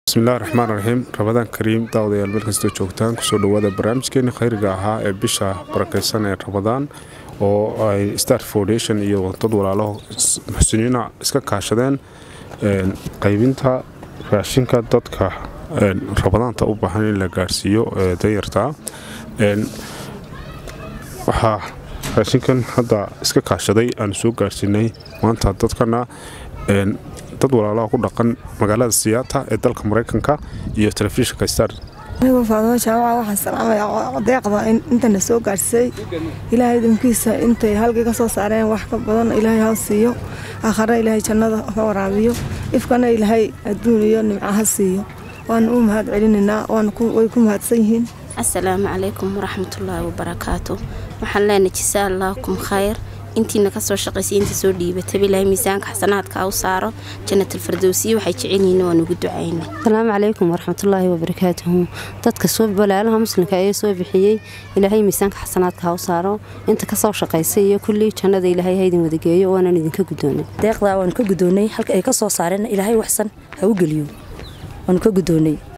bismillahi raxmaan raxiim rabadaan kariim daawadayaal meel kastoo joogtaan kusoo dhawaada barnaamijkeeni khayriga ahaa ee bisha barakaysan ee rabadaan oo ay star foundation iyo dad walaalo muxsiniina iska kaashadeen qaybinta raashinka dadka rabadaanta u baahan in la gaarsiiyo danyartaa waxaa raashinkan hadda iska kaashaday aanu soo gaarsiinay maanta dadkana dad walaalaha ku dhaqan magaalada siyaata ee dalka maraykanka iyo telefishinka star anigoo faadimo jaamaca waxaan salaamayaa deeqda intana soo gaarsiisay ilaahay idinkiisa intay halkii ka soo saareen wax ka badan ilaahay ha siiyo aakhara ilaahay jannada ha waraabiyo ifkana ilaahay adduun iyo nimco ha siiyo waana u mahad celinaynaa way ku mahadsan yihiin asalaamu calaykum waraxmatullaahi wabarakaatu waxaan leenahay jisaa allaakum khayr intiina kasoo shaqaysay inta soo dhiibataba ilaahay miisaanka xasanaadka u saaro jannatalfardowsiya waxay jecelyihiin waan ugu ducayna asalaamu calaykum waraxmatullaahi wabarakaatuhu dadka walaalaha muslimka ee soo bixiyey ilaahay miisaanka xasanaadka ha u saaro inta kasoo shaqaysay iyo kullii jannada ilaahay haydin wadageeyo waanaan idinka gudoonay deeqdaa waanu ka gudoonay halka ay ka soo saareen ilaahay waxsan ha u geliyo waanu ka gudoonay